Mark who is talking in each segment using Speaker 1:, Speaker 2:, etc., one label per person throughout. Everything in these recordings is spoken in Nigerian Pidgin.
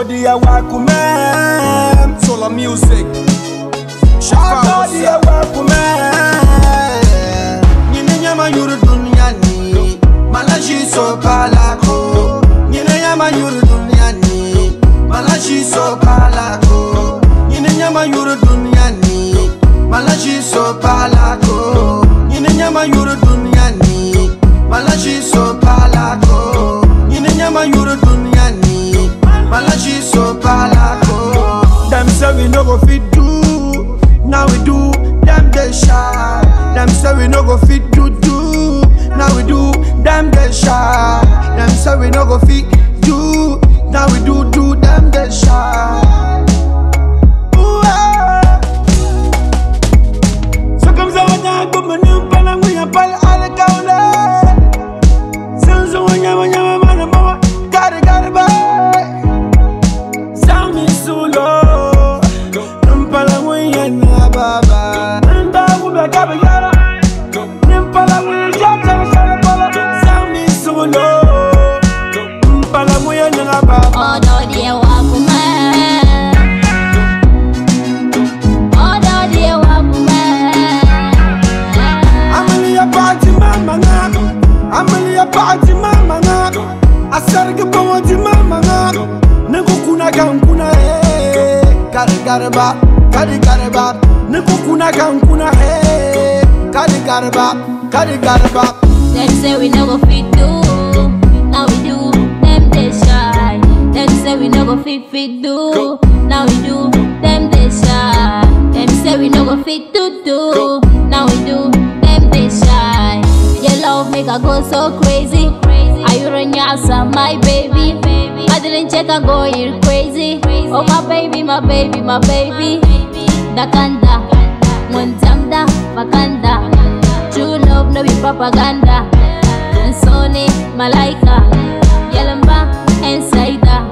Speaker 1: Ododi ya wakume
Speaker 2: Solar music.
Speaker 1: Ododi
Speaker 2: Shafa
Speaker 1: ya wakume
Speaker 3: Nyine nyama yuru duniani Malashi so palako Nyine nyama yuru duniani Malashi so palako Nyine nyama yuru duniani Malashi so palako Nyine nyama yuru duniani Malashi so palako Nyine nyama yuru duniani Malashi so palako
Speaker 1: Them say we no go fit do Now we do Them they shy Them say we no go fit do do Now we do Them they shy Them say we no go fit do Now we do do Them they shy Ooh, ah. So comme ça on a un peu menu Pendant que y'a pas l'alcool Sans on y a y a man mama Gotta gotta buy Sound me solo Nimpala mwenye na baba Nda kube kabe yara Nimpala mwenye jata msale pala Sound me solo Nimpala mwenye na baba
Speaker 4: Ododi ya wakume Ododi ya wakume
Speaker 1: Amalia party mama nga Amalia party mama nga Asarga bawaji mama nga Nako kuna kan kuna he Kari kari ba Kari kari ba Nako kuna kan kuna he Kari kari ba Kari kari ba
Speaker 4: Them say we no go fit do Now we do Them they shy Them say we no go fit fit do Now we do Them they shy Them say we no go fit do do Now we do Them they shy Your love make I go so crazy Are you run your my baby I didn't check I go you crazy Oh my baby my baby my baby Dakanda Mwanzamda Makanda True love no be propaganda Nsoni Malaika Yalamba Insider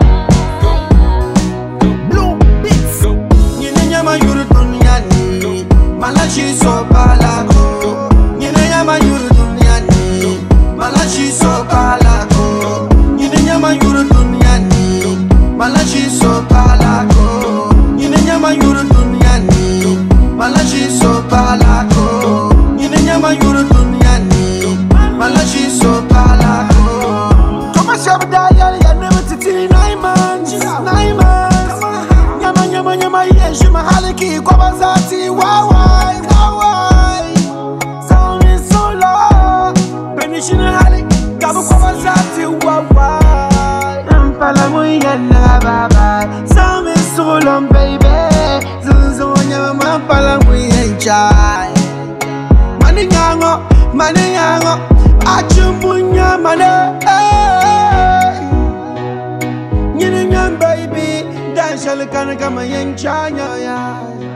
Speaker 3: Blue Beats Nyine nyama yuru duniani Malashi so palako Nyine nyama yuru duniani Malashi so palako Nyine nyama yuru duniani Malashi so palako Nyine nyama yuru duniani Malashi so palako Nyine nyama yuru duniani Malashi so palako
Speaker 1: Kama shabda yali ya never titini nine months Nine months Nyama nyama nyama yeshi mahaliki kwa bazati Wawai wawai Sound is so low Benishina hali Kabu kwa bazati Wawai Nampala mwenye na baba Sound is so low baby Zunzo nyama mampala mwenye chai Mani nyango, mani nyango Achumbunya mane eh. Nyini nyam baby Dan shal kan kama yen chanya ya